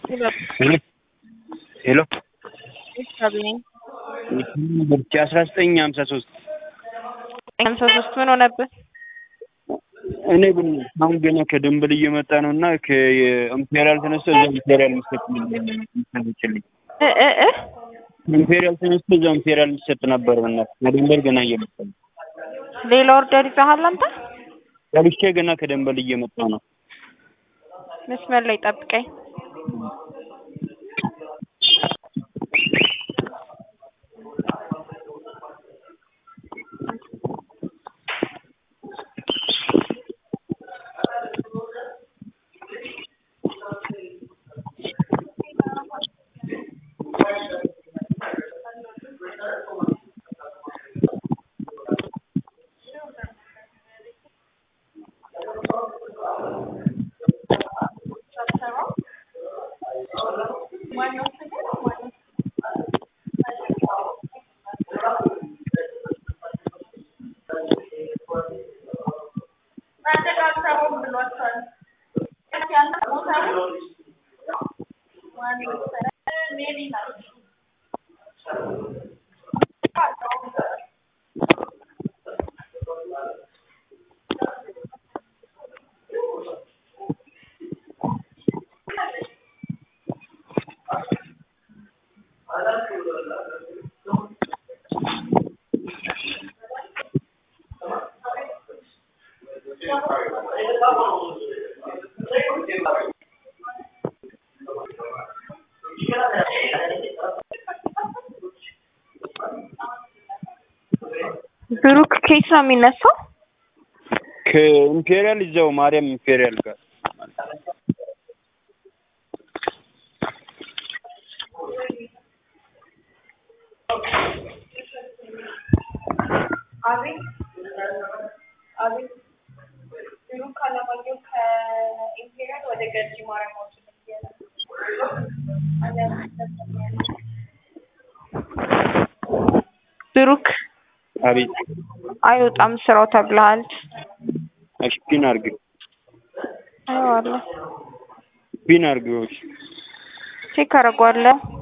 ሄሎ ይስጥልኝ። ብቻ አስራ ዘጠኝ ሀምሳ ሶስት ሀምሳ ሶስት ምን ሆነብህ? እኔ ግን አሁን ገና ከደንበል እየመጣ ነው እና ከኢምፔሪያል ተነስቶ እዛ ኢምፔሪያል የሚሰጥ ሚሰጥችልኝ እ እ እ ኢምፔሪያል ተነስቶ እዛ ኢምፔሪያል የሚሰጥ ነበር። በእናትህ ከደንበል ገና እየመጣ ነው። ሌላ ኦርደር ይዘሃል አንተ? ገብቼ ገና ከደንበል እየመጣ ነው። መስመር ላይ ጠብቀኝ። ብሩክ ከየት ነው የሚነሳው? ከኢምፔሪያል እዛው ማርያም ኢምፔሪያል ጋር አቤት አቤት ብሩክ አለማየሁ ከኢምፔሪያል ወደ ገርጂ ማርያም ማውጣት ብሩክ አቤት አይወጣም ስራው ተብለሃል። እሺ ፒን አድርግ አይዋለሁ ፒን አድርግ ቼክ አደርገዋለሁ።